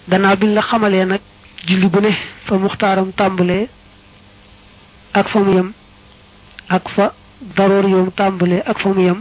gannaaw biñ la xamalee nag julli bu ne fa muxtaaram tàmbalee ak fa mu yem ak fa daroor yoom tàmbalee ak fa mu yem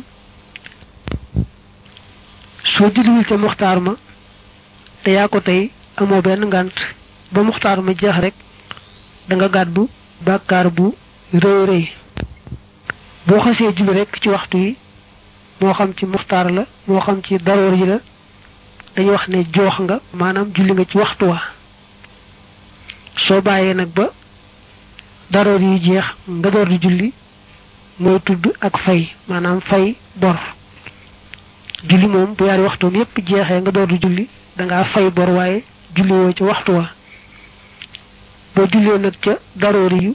soo julliwul ca muxtaar ma te yaa ko tey amoo benn ngànt ba muxtaar ma jeex rek da nga gàddu bàkkaar bu rëy rëy boo xasee julli rek ci waxtu yi moo xam ci muxtaar la moo xam ci daroor yi la dañu wax ne joox nga maanaam julli nga ci waxtu wa soo bàyyee nag ba daroor yi jeex nga door di julli mooy tudd ak fay maanaam fay bor julli moom bu yaari waxtoom yépp jeexee nga door di julli dangaa fay bor waaye julli woo ci waxtu wa boo jullee nag ca daroor yu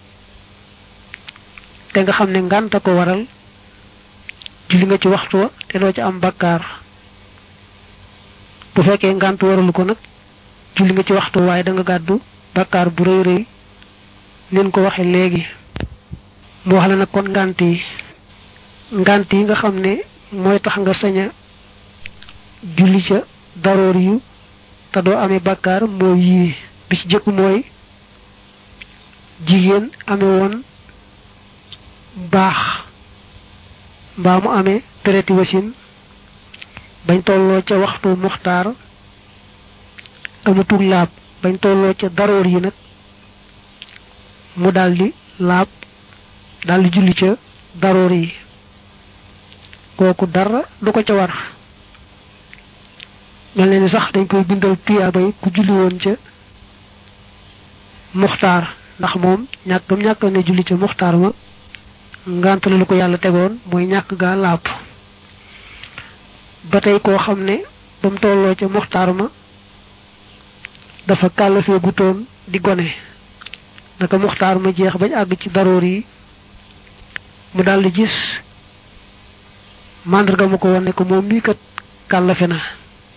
te nga xam ne ngànta ko waral julli nga ci waxtu wa te doo ci am bakkaar bu fekkee ngànt waralu ko nag julli nga ci waxtu waaye da nga gàddu bakkaar bu rëy rëy leen ko waxe léegi mu wax la nag kon ngànt yi ngànt yi nga xam ne mooy tax nga sañ a julli ca daroor yu te doo amee bakkaar mooy yii bi ci jëkk mooy jigéen amee woon baax mbaa mu amee traité wasin bañ tolloo ca waxtu muxtaar amatul laab bañ tolloo ca daroor yi nag mu daldi laab daldi julli ca daroor yi kooku dara du ko ca war mel ne ni sax dañ koy bindal tuyaaba yi ku julli woon ca muxtaar ndax moom ñàkkam ñàkk ne julli ca muxtaar ma ngant la lu ko yàlla tegoon mooy ñàkk gaa laab ba tey koo xam ne ba mu tolloo ca muxtaar ma dafa kàllafee gutoon di gone naka muxtaar ma jeex bañ àgg ci daroor yi mu daldi gis màndarga mu ko wane ko moom mii kat kàllafe na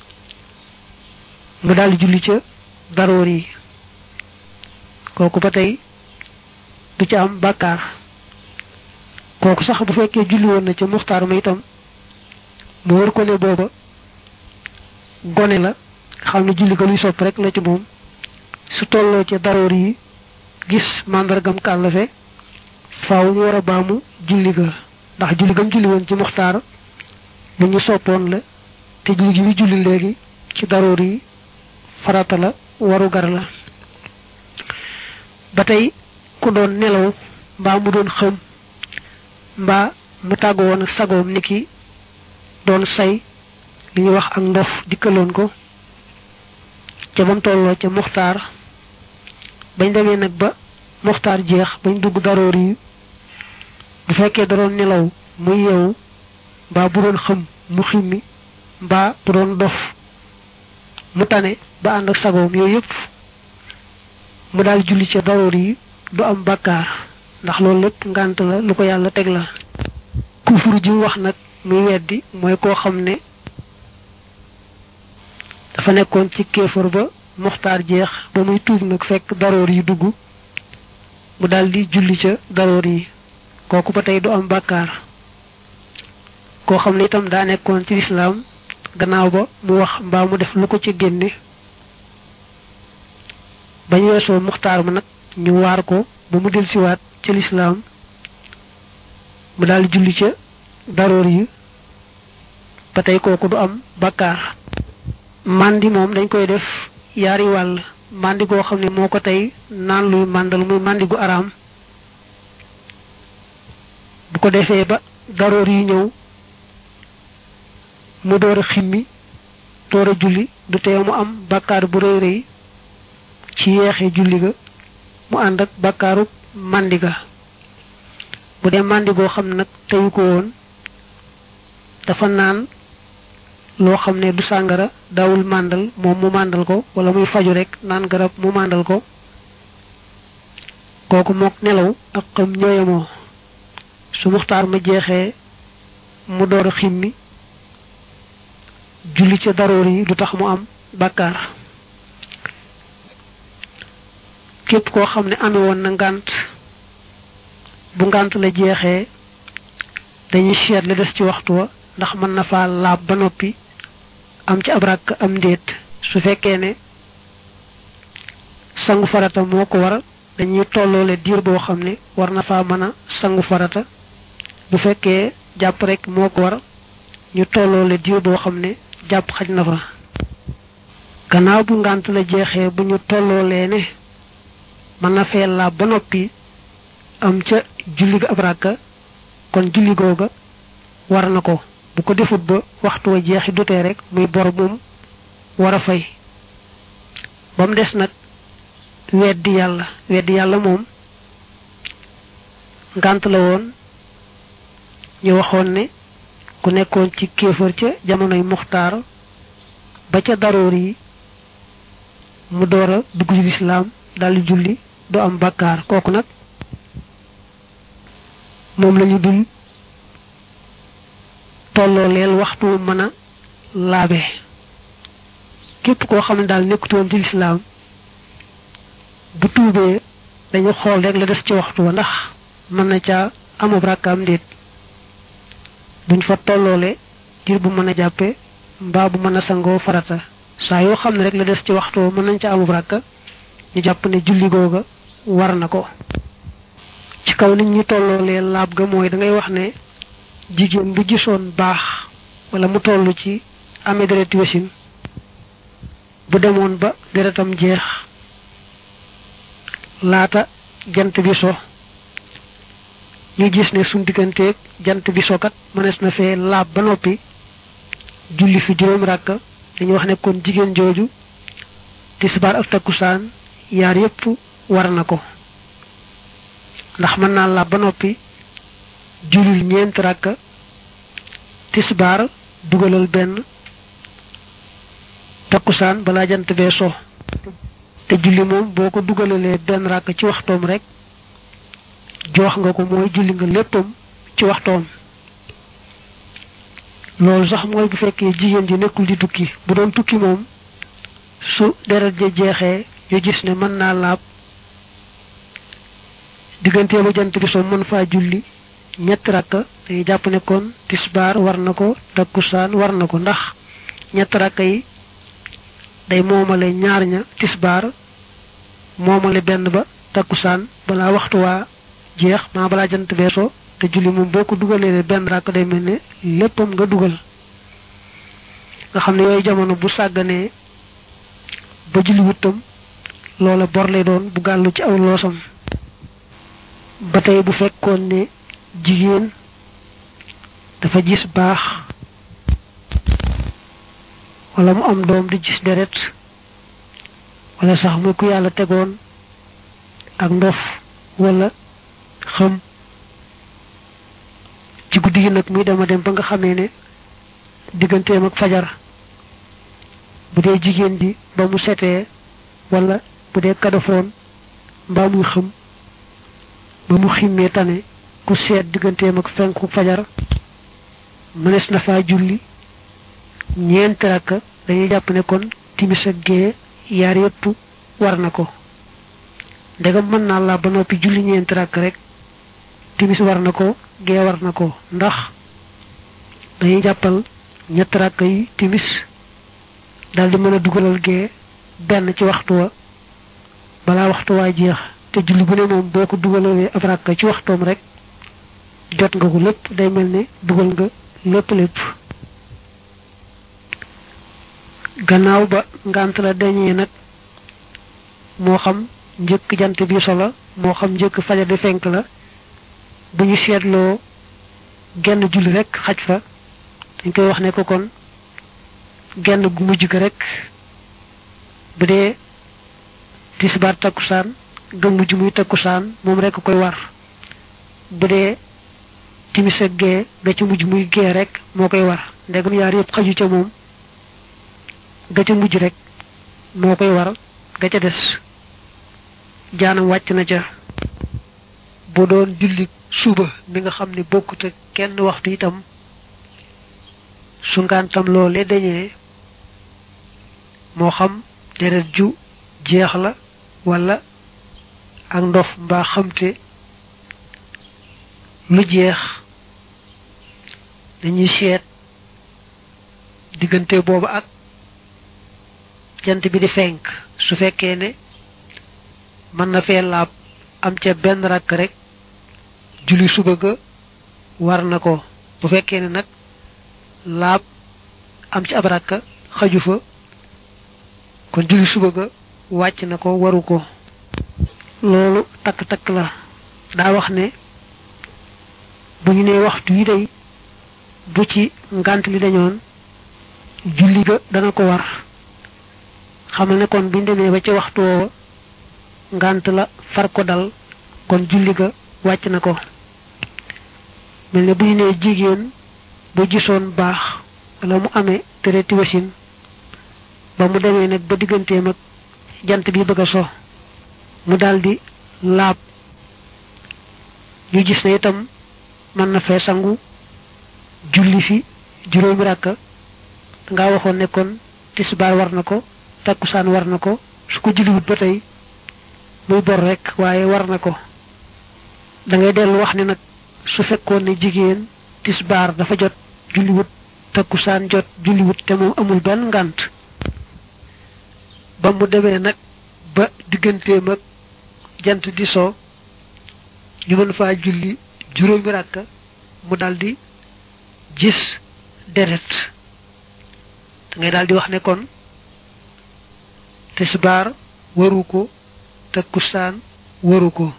mu daldi julli ca daroor yi kooku ba tey du ca am bàkkaar kooku sax bu fekkee julli woon na ca muxtaar ma itam mu wër ko ne booba gone la xam ne julli ga luy sopp rek la ci moom su tolloo ca daroor yi gis màndargam kàllafe faaw ñu war a baamu julli ga ndax julli gam julli woon ci muxtaar lu ñu soppoon la te julli gi bi julli léegi ci daroor yi farata la waru gar la ba tey ku doon nelaw mbaa mu doon xëm mbaa mu tàggu woon ak sagoom niki doon say li ñuy wax ak ndof dikkaloon ko ca bam tolloo ca muxtaar bañ demee nag ba muxtaar jeex bañ dugg daroor yi bu fekkee da doon nelaw mu yeewu mbaa bu doon xëm mu ximmi mbaa bu doon dof mu tane ba ànd ak sagoom yooyu yëpp mu daal julli ca daroor yi du am bàkkaar ndax loolu lépp ngànt la lu ko yàlla teg la kufur ji wax nag muy weddi mooy koo xam ne dafa nekkoon ci kéefar ba muxtaar jeex ba muy tuub nag fekk daroor yi dugg mu daldi julli ca daroor yi kooku ba tey du am bàkkaar koo xam ne itam daa nekkoon ci lislaam gannaaw ba mu wax mbaa mu def lu ko ci génne bañ weesoo muxtaar ma nag ñu waar ko ba mu delsiwaat ca lislaam mu daldi julli ca daroor yi ba tey kooku du am bàkkaar mandi moom dañ koy def yaari wàll mandi goo xam ne moo ko tey naan luy màndal muy mandi gu araam bu ko defee ba daroor yi ñëw mu door a ximmi door a julli du tee mu am bàkkaar bu rëy rëy ci yeexe julli ga mu ànd ak bàkkaaru mandi ga bu dee mandi goo xam nag teyu ko woon dafa naan loo xam ne du sàngara daawul màndal moom mu màndal ko wala muy faju rek naan garab mu màndal ko kooku mook nelaw ak xam ñooyamoo su muxtaar ma jeexee mu door a ximmi julli ca daroor yi du tax mu am bàkkaar képp koo xam ne amee woon na ngànt bu ngànt la jeexee dañuy seet la des ci waxtu wa ndax mën na faa laab ba noppi am ci ab ràkk am ndéet su fekkee ne sangu farata moo ko war dañuy tolloole diir boo xam ne war na faa mën a sangu farata bu fekkee jàpp rek moo ko war ñu tolloole diir boo xam ne jàpp xaj na fa gannaaw bu ngànt la jeexee bu ñu tolloolee ne mën na fee laab ba noppi am ca julli ga ab ràkka kon julli googa war na ko bu ko defut ba waxtu wa jeexi dutee rek muy bor moom war a fay ba mu des nag weddi yàlla weddi yàlla moom ngànt la woon ñu waxoon ne ku nekkoon ci kéefër ca jamonoy muxtaar ba ca daroor yi mu door a dugg ci lislaam daldi julli du am bakkaar kooku nag moom lañu dul tolloo leel waxtu mën a laabe képp koo xam ne daal nekkutoon ci lislaam bu tuubee dañu xool rek la des ci waxtu wa ndax mën na caa amub rakkaam ndéet duñ fa tolloole diir bu mën a jàppe mbaa bu mën a sangoo farata saa yoo xam ne rek la des ci waxtu wa mën nañ ca amub rakka ñu jàpp ne julli googa war na ko ci kaw nit ñi tolloolee laab ga mooy da ngay wax ne jigéen bu gisoon baax wala mu toll ci amee dereti wasin bu demoon ba deretam jeex laata jant bi so ñu gis ne suñ digganteeg jant bi sokat mënees na fee laab ba noppi julli fi juróom ràkk dañuy wax ne kon jigéen jooju tisbaar ak takkusaan yaar yépp war na ko ndax mën naa laab ba noppi jullil ñeent ràkk tisbaar dugalal benn takkusaan balaa jant bee so te julli moom boo ko dugalalee benn ràkk ci waxtoom rek joox nga ko mooy julli nga léppam ci waxtoom loolu sax mooy bu fekkee jigéen ji nekkul di tukki bu doon tukki moom su deret ja jeexee ñu gis ne mën naa laab diggantee ba jant bi so mën faa julli ñetti rakk dañuy jàpp ne kon tisbaar war na ko takkusaan war na ko ndax ñetti rakk yi day moomale ñaar ña tisbaar moomale benn ba takkusaan balaa waxtu waa jeex maa balaa jant beesoo te julli moom boo ko dugalee benn rakk day mel ne léppam nga dugal nga xam ne yooyu jamono bu sàgganee ba julli wuttam loola bor lay doon bu gàllu ci aw loosam ba tey bu fekkoon ne jigéen dafa gis baax wala mu am doom di gis deret wala sax muy ku yàlla tegoon ak ndof wala xam ci guddi gi nag muy dema dem ba nga xamee ne digganteem ak fajar bu dee jigéen ji ba mu setee wala bu dee kadafoon mbaa muy xam ba mu ximmee tane ku seet digganteem ak fenku fajar mënees na faa julli ñeent rakk dañuy jàpp ne kon timis ak gee yaar yépp war na ko ndegam mën naa laa ba noppi julli ñeent rakk rek timis war na ko gee war na ko ndax dañuy jàppal ñett rakk yi timis daldi mën a dugalal gee benn ci waxtu wa balaa waxtu waa jeex te julli bu ne moom boo ko dugalalee ab rakk ci waxtoom rek jot nga ko lépp day mel ne dugal nga lépp lépp gannaaw ba ngant la dañee nag moo xam njëkk jant bi solo moo xam njëkk fajar di fenk la bu ñu seetloo genn julli rek xaj fa dañ koy wax ne ko kon genn gu mujj ga rek bu dee tisbaar takkusaan ga mujj muy takkusaan moom rek koy war bu dee timis ak gee ga ca mujj muy gee rek moo koy war ndegam yaar yëpp xaju ca moom ga ca mujj rek moo koy war ga ca des jaanam wàcc na ca bu doon julli suba mi nga xam ne bokkut ak kenn waxtu itam su ngantam loole dañee moo xam deret ju jeex la wala ak ndof mbaa xamte lu jeex dañuy seet diggante boobu ak jant bi di fenk su fekkee ne mën na fee laab am ca benn rakk rek julli suba ga war na ko bu fekkee ne nag laab am ci ab rakk xaju fa kon julli suba ga wàcc na ko waru ko loolu takk-takk la daa wax ne bu ñu nee waxtu yi day bu ci ngant li dañoon julli ga dana ko war xamal ne kon buñ demee ba ci waxtu woowa ngant la far ko dal kon julli ga wàcc na ko mel ne bu ñu nee jigéen bu gisoon baax wala mu amee tereti wasin ba mu demee nag ba digganteem ak jant bi bëgg a so mu daldi laab ñu gis ne itam mën na fee sangu julli fi juróomi ràkka nga waxoon ne kon tisbaar war na ko takkusaan war na ko su ko julliwut ba tey muy bor rek waaye war na ko da ngay dellu wax ne nag su fekkoon ne jigéen tisbaar dafa jot julliwut takkusaan jot julliwut te moom amul benn ngànt ba mu demee nag ba digganteem ak jant di soo ñu mën faa julli juróomi ràkka mu daldi gis deret da ngay daldi wax ne kon tisbaar waru ko takkusaan waru ko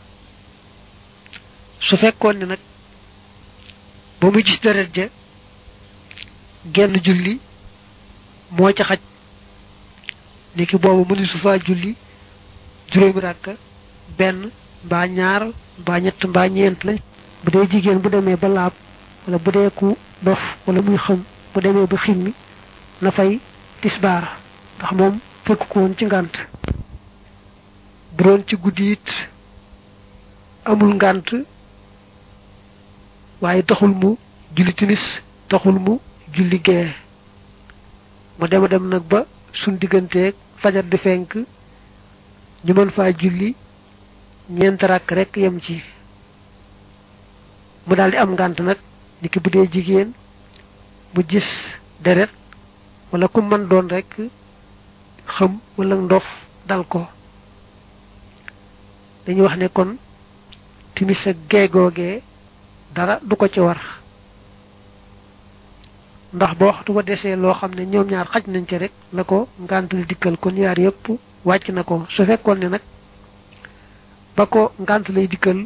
su fekkoon ne nag ba mu gis deret ja genn julli moo ca xaj niki boobu mëni su faa julli juróomi ràkka benn mbaa ñaar mbaa ñett mbaa ñeent lañ bu dee jigéen bu demee ba laab wala bu dee ku dof wala muy xam bu demee ba ximmi na fay tisbaar ndax moom fekk ko woon ci ngànt bu doon ci guddi it amul ngànt waaye taxul mu julli timis taxul mu julli gee mu dema dem nag ba suñ digganteeg fajar di fenk ñu mën faa julli ñeent rakk rek yem ci mu daldi am ngànt nag niki bu dee jigéen mu gis deret wala ku mën doon rek xam wala ndof dal ko dañuy wax ne kon timis ak geegoogee dara du ko ci war ndax ba waxtu ba desee loo xam ne ñoom ñaar xaj nañ ci rek la ko ngàntal dikkal kon yaar yépp wàcc na ko su fekkoon ne nag ba ko ngànt lay dikkal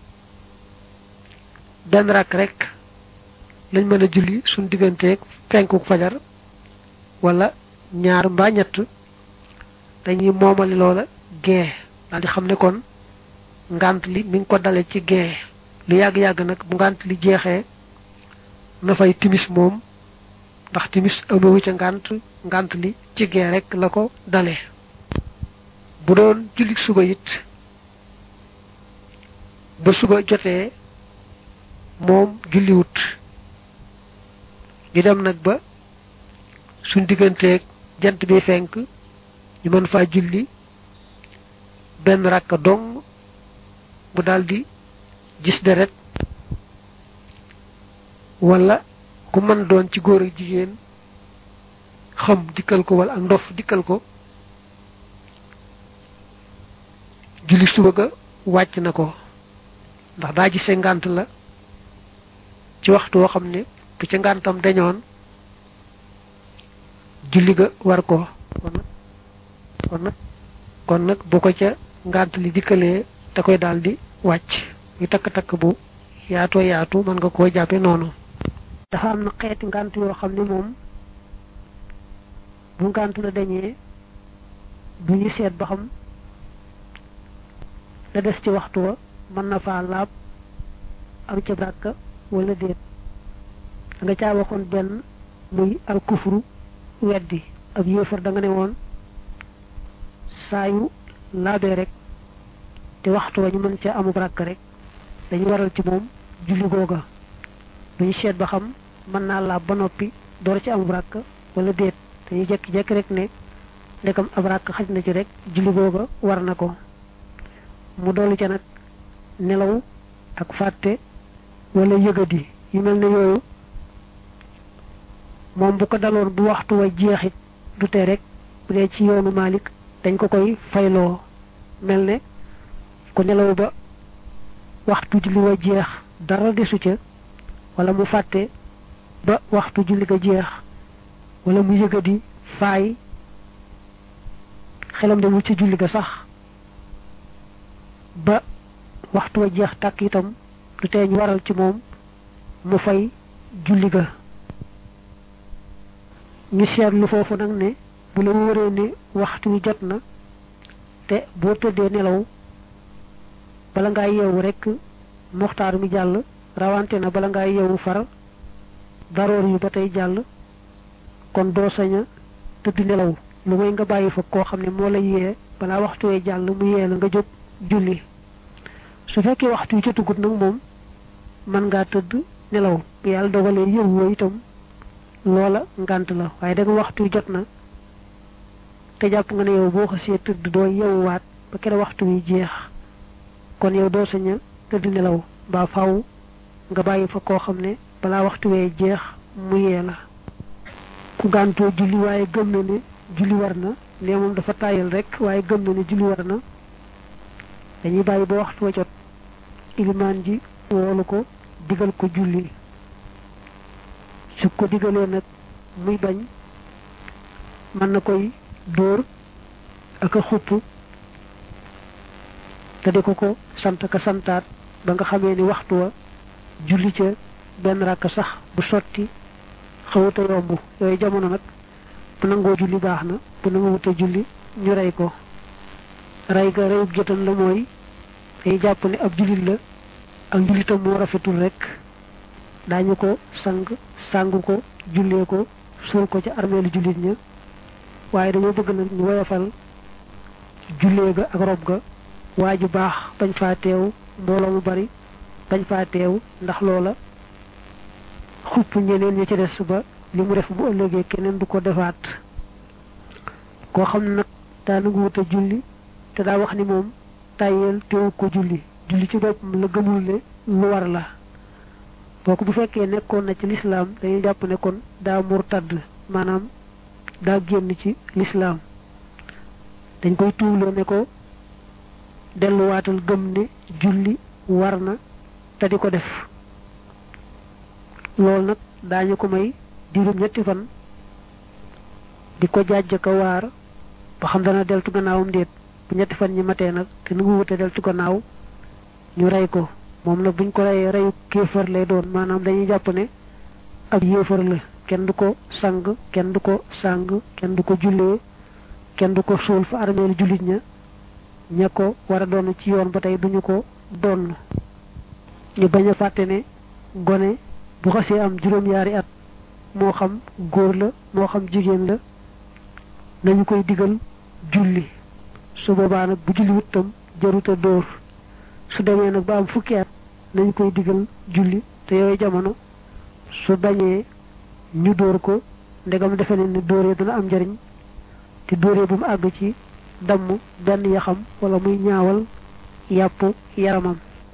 benn rakk rek lañ mën a julli suñ digganteeg fenkuk fajar wala ñaar mbaa ñett dañuy moomali loola gee daal di xam ne kon ngànt li mi ngi ko dale ci gee lu yàgg-yàgg nag bu ngànt li jeexee na fay timis moom ndax timis amewu ca ngànt ngànt li ci gee rek la ko dale bu doon julli suba it ba suba jotee moom julliwut ñu dem nag ba suñ digganteeg jant bi fenk ñu mën faa julli benn rakka dong bu daldi gis deret wala ku mën doon ci góor ak jigéen xam dikkal ko wala ak ndof dikkal ko julli suba ga wàcc na ko ndax daa gisee ngànt la ci waxtu woo xam ne bu ca ngàntam dañoon julli ga war ko kon nag kon nag kon nag bu ko ca ngànt li dikkalee da koy daal di wàcc muy takk-takk bu yaatoo yaatu mën nga koo jàppe noonu dafa am na xeeti ngànt yoo xam ne moom bu ngànt la dañee bu ñu seet ba xam la des ci waxtu wa mën na faa laab am ca bàkka wala déet da nga caa waxoon benn muy al kufru weddi ab yéefar da nga ne woon saa yu laabee rek te waxtu wa ñu mën ca amub ràkk rek dañu waral ci moom julli googa duñu seet ba xam mën naa laab ba noppi door ci amub ràkk wala déet dañuy jekki-jekki rek ne ndekam ab ràkk xaj na ci rek julli googa war na ko mu dolli ca nag nelaw ak fàtte wala yëgadi yu mel ne yooyu moom bu ko daloon bu waxtu wa jeexit du tee rek bu dee ci yoonu Malik dañ ko koy fayloo mel ne ku nelaw ba waxtu julli wa jeex dara desu ca wala mu fàtte ba waxtu julli ga jeex wala mu yëgadi faay xelam demul ci julli ga sax ba waxtu wa jeex tàkk itam du tee ñu waral ci moom mu fay julli ga ñu seetlu foofu nag ne bu la wóoree ne waxtu wi jot na te boo tëddee nelaw bala ngaa yeewu rek moxtaar mi jàll rawante na bala ngaa yeewu far daroor yu ba tey jàll kon doo sañ a tëdd nelaw lu may nga bàyyi fa koo xam ne moo la yee balaa waxtu wee jàll mu yee la nga jóg julli su fekkee waxtu wi jotagut nag moom mën ngaa tëdd nelaw bu yàlla dogalee yëwwoo itam loola ngànt la waaye da nga waxtu wi jot na te jàpp nga ne yow boo xasee tëdd doo yewwaat ba kere waxtu wi jeex kon yow doo sañ a tëdd nelaw mbaa faw nga bàyyi fa koo xam ne balaa waxtu wee jeex mu yee la ku gàntoo julli waaye gëm na ne julli war na ne moom dafa tàyyal rek waaye gëm na ne julli war na dañuy bàyyi ba waxtu wa jot ilimaan ji woolu ko digal ko julli su ko digalee nag muy bañ mën na koy dóor ak a xupp te di ko ko sant ka santaat ba nga xamee ni waxtu wa julli ca benn rakk sax bu sotti xawuta yomb yooyu jamono nag bu nangoo julli baax na bu nangoo wute julli ñu rey ko rey ga reyub jotan la mooy day jàpp ne ab jullit la ak njullitam moo rafetul rek daañu ko sang sang ko jullee ko suul ko ca armeelu jullit ña waaye dañoo bëgg nag ñu woyofal jullee ga ak rob ga waa ju baax bañ faa teew mbooloo mu bari bañ faa teew ndax loola xupp ñeneen ña ci des ba li mu def bu ëllëgee keneen du ko defaat koo xam ne nag daa nangu wut a julli te daa wax ni moom tàyyeel teewu ko julli julli ci boppam la gëmul ne lu war la kooku bu fekkee nekkoon na ci lislaam dañuy jàpp ne kon daa murtad maanaam daa génn ci lislaam dañ koy tuumloo ne ko delluwaatal gëm ne julli war na te di ko def loolu nag daañu ko may diirum ñetti fan di ko jàjj ka waar ba xam dana deltu gannaawam déet bu ñetti fan ñi matee nag te nu ngu wute deltu gannaaw ñu rey ko moom nag buñ ko reyee reyu kéefar lay doon maanaam dañuy jàpp ne ab yéefar la kenn du ko sang kenn du ko sang kenn du ko jullee kenn du ko suul fa armeelu jullit ña ña ko war a doon ci yoon ba tey duñu ko doon ñu bañ a fàtte ne gone bu xasee am juróom-yaari at moo xam góor la moo xam jigéen la nañu koy digal julli su boobaa nag bu julli wuttam jaruta dóor su demee nag ba am fukki at nañu koy digal julli te yooyu jamono su bañee ñu dóor ko ndegam defe ne ni dóoree dana am njariñ te dóoree bu mu àgg ci damm benn yaxam wala muy ñaawal yàpp yaramam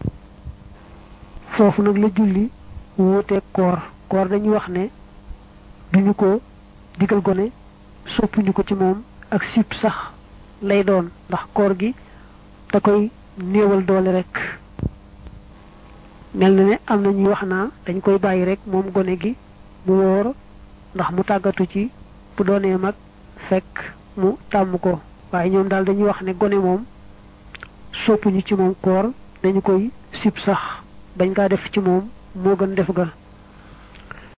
foofu nag la julli wuuteeg koor koor dañuy wax ne duñu ko digal gone soppuñu ko ci moom ak sip sax lay doon ndax koor gi da koy néewal doole rek mel na ne am na ñuy wax naa dañ koy bàyyi rek moom gone gi mu wóor ndax mu tàggatu ci bu doonee mag fekk mu tàmm ko waaye ñoom daal dañuy wax ne gone moom soppuñu ci moom koor dañu koy sip sax bañ kaa def ci moom moo gën def ga